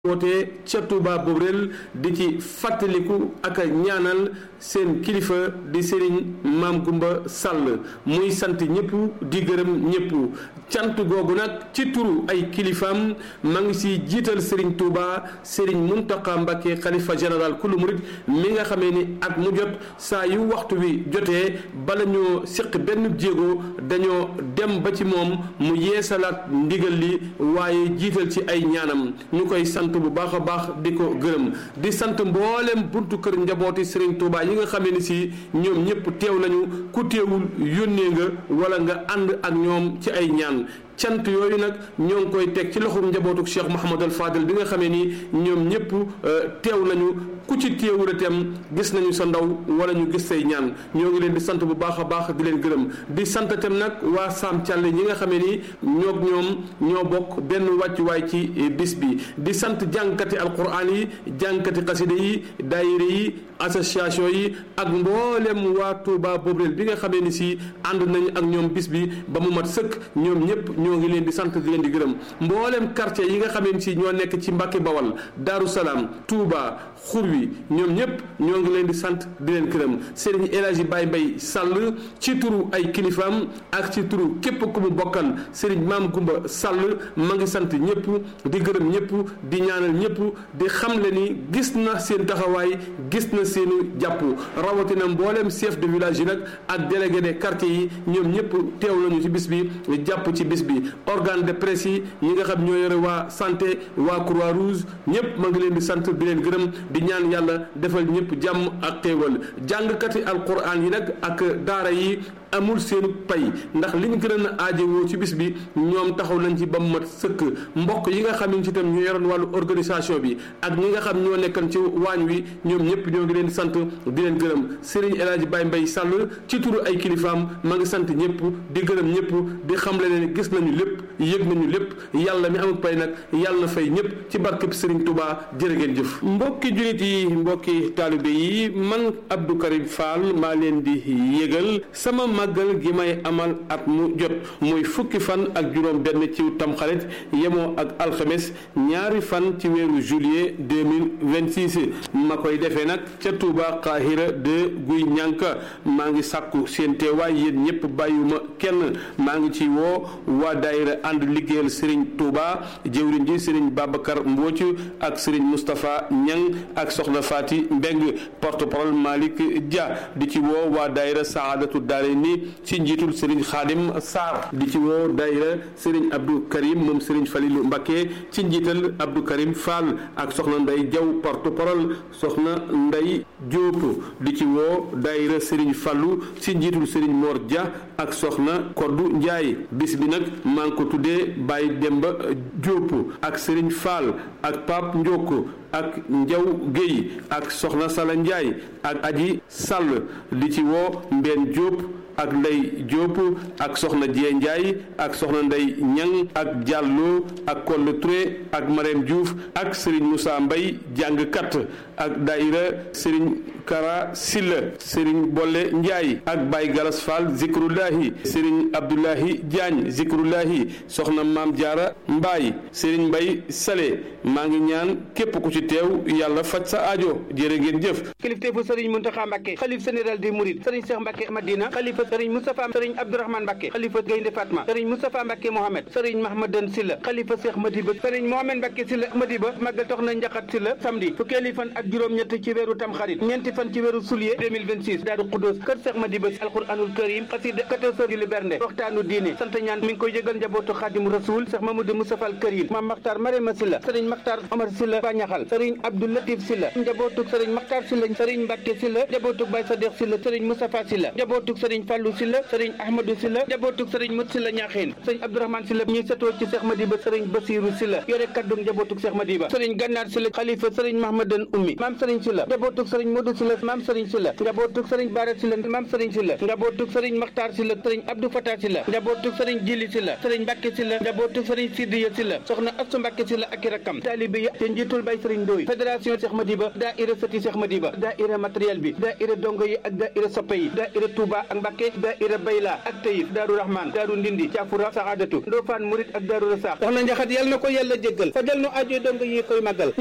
wootee ca Touba Bobrel di ci fàttaliku ak a ñaanal seen kilifa di Serigne Maam Gumba Sall muy sant ñëpp di gërëm ñëpp cant googu nag ci turu ay kilifaam ma ngi si jiital Serigne Touba Serigne Mountakha Mbacké xalifa général kulu murit mi nga xamee ni at mu jot saa yu waxtu wi jotee bala ñoo séq benn jéego dañoo dem ba ci moom mu yeesalaat ndigal li waaye jiital ci ay ñaanam ñu koy sant bu baax a baax di ko gërëm di sant mboolem buntu kër njabooti Serigne Touba yi nga xamee ni si ñoom ñëpp teew nañu ku teewul yónnee nga wala nga ànd ak ñoom ci ay ñaan cant yooyu nag ñoo ngi koy teg ci loxum njabootu Cheikh Mouhamadul Fadel bi nga xamee ni ñoom ñëpp teew nañu ku ci teewul itam gis nañu sa ndaw wala ñu gis say ñaan ñoo ngi leen di sant bu baax a baax di leen gërëm di sant itam nag waa Sam Thialé ñi nga xamee ni ñoog ñoom ñoo bokk benn wàccuwaay ci bis bi di sant jàngkati alquran yi jàngkati xasida yi daayira yi association yi ak mboolem waa Touba Bobrel bi nga xamee ni si ànd nañu ak ñoom bis bi ba mu mat sëkk ñoom ñëpp ñoo ngi leen di sant di leen di gërëm mboolem quartier yi nga xamee ni si ñoo nekk ci Mbàkke Bawal Daaru Salaam Touba xur wi ñoom ñëpp ñoo ngi leen di sant di leen gërëm Serigne El Hadji Baye Mbaye Sall ci turu ay kilifaam ak ci turu képp ku mu bokkal Serigne Maam Gumba Sall ma ngi sant ñëpp di gërëm ñëpp di ñaanal ñëpp di xamle ni gis na seen taxawaay gis na seenu jàpp rawatina mboolem chef de village yi nag ak délégué de quartier yi ñoom ñëpp teew nañu ci bis bi jàpp ci bis bi organe de presse yi ñi nga xam ñoo yore waa santé waa croix rouge ñëpp ma ngi leen di sant di leen gërëm di ñaan yàlla defal ñëpp jàmm ak xéewal jàngkati alquran yi nag ak daara yi amul seenu pay ndax liñ gën a aajowoo ci bis bi ñoom taxaw nañ ci ba mu mat sëkk mbokk yi nga xam ne ci itam ñu yoroon wàllu organisation bi ak ñi nga xam ñoo nekkan ci waañ wi ñoom ñëpp ñoo ngi leen di sant di leen gërëm Serigne El Hadji Baye Mbaye Sall ci turu ay kilifaam ma ngi sant ñëpp di gërëm ñëpp di xamle ne gis nañu lépp yëg nañu lépp yàlla mi amul pay nag yàlla na fay ñëpp ci barkeb Serigne Touba jërë ngeen jëf. mbokki jullit yi mbokki taalibe yi man Abdou Karim Fall maa leen di yëgal sama màggal gi may amal at mu jot muy fukki fan ak juróom benn ci tamxarit yemoo ak alxames ñaari fan ci weeru juillet 2026 ma koy defee nag ca Touba Qahira de Guy ñànka maa ngi sàkku seen teewaay yéen ñëpp bàyyuma kenn maa ngi ci woo waa daayira ànd liggéeyal Serigne Touba jëwriñ ji Serigne Babacar Mbooc ak Serigne Moustapha Ñang ak Soxna Fati Mbeng porte-parole Malick Dia di ci woo waa daayira Saadatu Daarayni ci njiitul Serigne Khadim Sarr di ci woo daayira Serigne Abdou Karim moom Serigne Falilou Mbacké ci njiital Abdou Karim Fall ak soxna Ndey Jaw porte-parole soxna Ndey Diop di ci woo daayira Serigne Fallou ci njiitul Serigne Mor Dia ak soxna Koddu Ndiaye bis bi nag maa ngi ko tuddee Baye Demba Diop ak Serigne Fall ak Pape Ndioko ak Njaw Guèye ak soxna Sala Ndiaye ak Aji Sall di ci woo Mbène Diop ak Ndey Diop ak soxna Dieng Ndiaye ak soxna Ndey Ñang ak Diallo ak Kolle Touré ak Marème Diouf ak Serigne Moussa Mbaye jàngkat ak daayira Serigne Kara Silla Serigne Bolle Ndiaye ak Baye Galas Fall Zikrullahi Serigne Abdoulahi Diagne Zikrullahi soxna Maam Diarra Mbaye Serigne Mbaye Sale maa ngi ñaan képp ku ci teew yàlla faj sa aajo jërë ngeen jëf kilifteefu Serigne Mountakha Mbacké xalif général des Mourides Serigne Cheikh Mbacké Madina xalifa Serigne Moustapha Serigne Abdourahmane Mbacké xalifa Gaynde Fatma Serigne Moustapha Mbacké Mohamed Serigne Mahmadan Silla xalifa Cheikh Madiba Serigne Mohamed Mbacké Silla Madiba màggal tox na njaxat Silla samedi fukkeeli fan ak juróom-ñett ci weeru Tamxarit ñeenti fan ci weeru Soulier 2026 Daaru Xuddoos kër Cheikh Madiba alquranul karim xasida 14 heures julli bernde waxtaanu diine sant ñaan mi ngi koy yëgal njabootu Xaadimu Rasul Cheikh Mamadou Moustapha al Karim Mame Makhtar Marema Silla Serigne Makhtar Omar Silla Bañaxal Serigne Abdou Latif Silla njabootuk Serigne Makhtar Silla Serigne Mbacké Silla njabootuk Baye Sadikh Silla Serigne Moustapha Silla njabootuk Serigne Fallou Silla Serigne Ahmadou Silla njabootuk Serigne Mut Silla Ñaaxeen Serigne Abdourahmane Silla ñuy setoo ci Cheikh Madiba Serigne Bassirou Silla yore kaddu njabootuk Cheikh Madiba Serigne Gannar Silla xalifa Serigne Mahmadan Ummi Maam Serigne Silla njabootuk Serigne sëriñ Modou Sylla maam sëriñ Sylla njabootug sëriñ Bara Sylla maam sëriñ Sylla njabootug sëriñ Makhtar Sylla sëriñ Abdou Fatah Sylla njabootug sëriñ Jili Sylla sëriñ Mbacke Sylla njabootug sëriñ Sidiya Sylla soxna Astu Mbacke Sylla ak i rakkam taalibe yi te njiitul bay sëriñ Ndoy fédération Cheikh Madiba daayira sëti Cheikh Madiba daayira matériel bi daayira dongo yi ak daayira soppe yi daayira Touba ak Mbacke daayira Bayla ak Tayif Daaru Rahman Daaru Ndindi Caafura Saxaadatu Ndofaan Murit ak Daaru Rasaax soxna Njaxat yal na ko yàlla jéggal fajal nu aajo dongo yi koy màggal